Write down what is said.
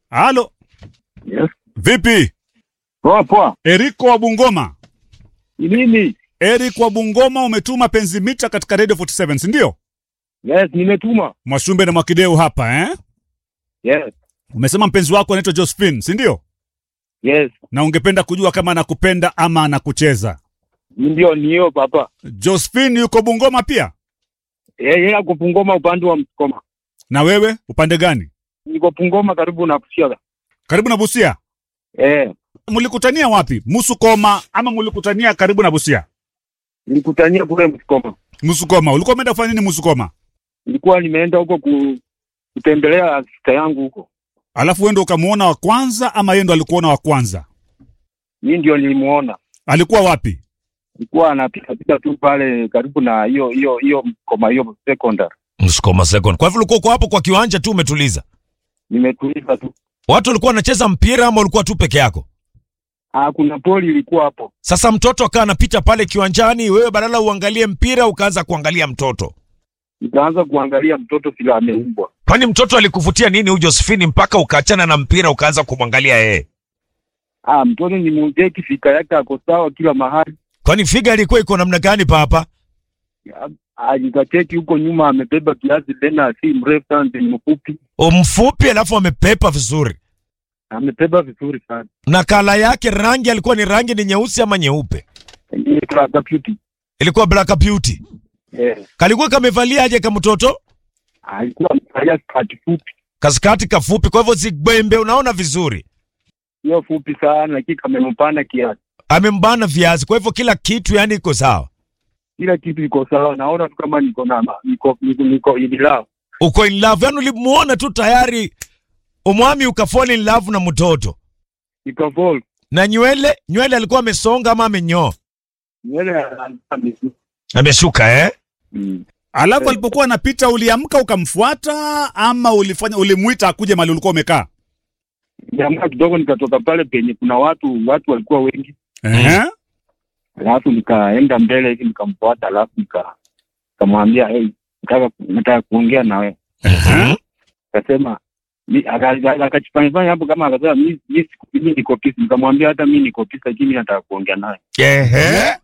Halo, Yes. vipi? Poa poa. Eriko wa Bungoma. Ni nini? Eric wa Bungoma, umetuma penzi mita katika Radio 47, si ndio? Yes, nimetuma. Mwashumbe na Mwakideu hapa eh? Yes. Umesema mpenzi wako anaitwa Josephine, si ndio? Yes. Na ungependa kujua kama anakupenda ama anakucheza. Ndio ni hiyo papa. Josephine yuko Bungoma pia? Eh, yeye ako Pungoma upande wa Msukoma. Na wewe upande gani? Niko Pungoma karibu na Kusiaga. Karibu na Busia. Eh, Mlikutania wapi? Musukoma ama mlikutania karibu na Busia? nilikutania kule Msukoma. Musukoma. Ulikuwa umeenda kufanya nini Musukoma? Nilikuwa nimeenda huko ku, kutembelea sista yangu huko. Alafu wewe ndio ukamuona wa kwanza ama yeye ndo alikuona wa kwanza? Mimi ndio nilimuona. Alikuwa wapi? Nilikuwa anapita pita tu pale karibu na hiyo hiyo hiyo Msukoma hiyo secondary. Msukuma second. Kwa hivyo ulikuwa uko hapo kwa kiwanja tu umetuliza. Nimetuliza tu. Watu walikuwa wanacheza mpira ama ulikuwa tu peke yako? Ah, kuna poli ilikuwa hapo. Sasa mtoto akawa anapita pale kiwanjani, wewe badala uangalie mpira ukaanza kuangalia mtoto. Nikaanza kuangalia mtoto vile ameumbwa. Kwani mtoto alikuvutia nini huyu Josephine mpaka ukaachana na mpira ukaanza kumwangalia yeye? Ah, mtoto ni muzeki, fika yake ako sawa kila mahali. Kwani figa ilikuwa iko namna gani papa? Ah, nikacheki huko nyuma amebeba kiasi tena si mrefu sana ni mfupi. O mfupi alafu amepepa vizuri. Amebeba vizuri sana. Na kala yake rangi alikuwa ni rangi ni nyeusi ama nyeupe? Ni class beauty. Ilikuwa black beauty. Eh, Kalikuwa kamevalia aje kama mtoto? alikuwa amevalia skati fupi. Kaskati kafupi, kwa hivyo zigbembe, unaona vizuri. Sio fupi sana lakini kamempana kiasi. Amembana viazi, kwa hivyo kila kitu yani iko sawa. Kila kitu iko sawa. Naona tu kama niko na ma- niko niko, niko in love. Uko in love, yani ulimuona tu tayari umwami ukafall in love na mtoto. Niko vol. Na nywele, nywele alikuwa amesonga ama amenyoa? Nywele anaanza Ameshuka eh? Mm. Alafu Eh. alipokuwa anapita uliamka ukamfuata ama ulifanya ulimuita akuje mahali ulikuwa umekaa? Jamaa kidogo nikatoka pale penye kuna watu watu walikuwa wengi. Ehe. Alafu nikaenda mbele hivi nikamfuata alafu nika nikamwambia hey, nataka nataka kuongea na wewe. Mhm. akasema mi- aka- aka- akajifanyafanya hapo kama akasema mi mi siku- mi niko pisi nikamwambia hata mi niko pisi lakini mi nataka kuongea naye Ehe.